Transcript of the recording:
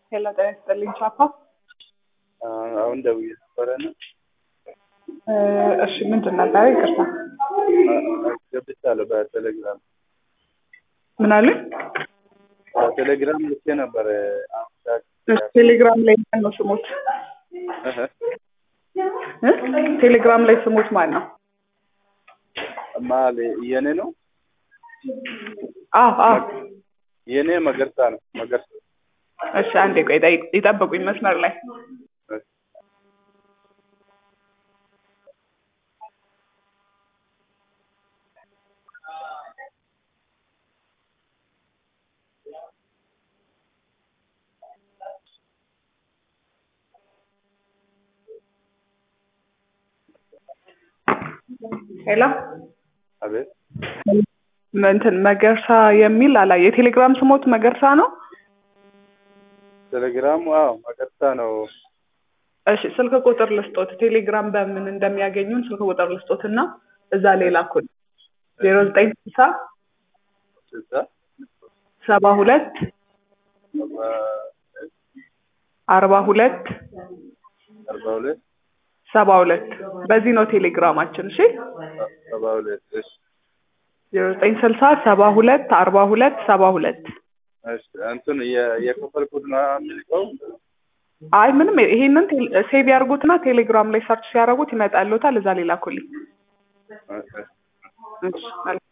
ሄሎ ጤና ይስጥልኝ ቻፓ። አሁን ደውዬ ነበረ እና እሺ ምንድን ነበረ? ይቅርታ ገብቻለሁ በቴሌግራም ምን አሉኝ? በቴሌግራም ልኬ ነበረ። አሁን ዳግ- እሺ፣ ቴሌግራም ላይ ማን ነው ስሞት? እህ፣ እ? ቴሌግራም ላይ ስሞት ማን ነው? ማል የኔ ነው አዎ አዎ። የኔ መገርሳ ነው መገርሳ እሺ አንዴ ቆይ ጠይቅ- ይጠብቁኝ መስመር ላይ ሄሎ አቤት እንትን መገርሳ የሚል አላ የቴሌግራም ስሞት መገርሳ ነው። ቴሌግራሙ አዎ መገርሳ ነው እሺ ስልክ ቁጥር ልስጦት፣ ቴሌግራም በምን እንደሚያገኙን ስልክ ቁጥር ልስጦት እና እዛ ላይ ላኩን ዜሮ ዘጠኝ ስልሳ ስልሳ ሰባ ሁለት ሰባ አርባ ሁለት አርባ ሁለት ሰባ ሁለት በዚህ ነው ቴሌግራማችን። እሺ ሰባ ሁለት እሺ ዜሮ ዘጠኝ ስልሳ ሰባ ሁለት አርባ ሁለት ሰባ ሁለት እሺ እንትን የ- የከፈልኩት ነው የሚልቀው አይ ምንም ይሄንን ቴል- ሴቭ ያርጉትና ቴሌግራም ላይ ሰርች ሲያደርጉት ይመጣልዎታል። እዛ ላይ ላኩልኝ። እሺ እሺ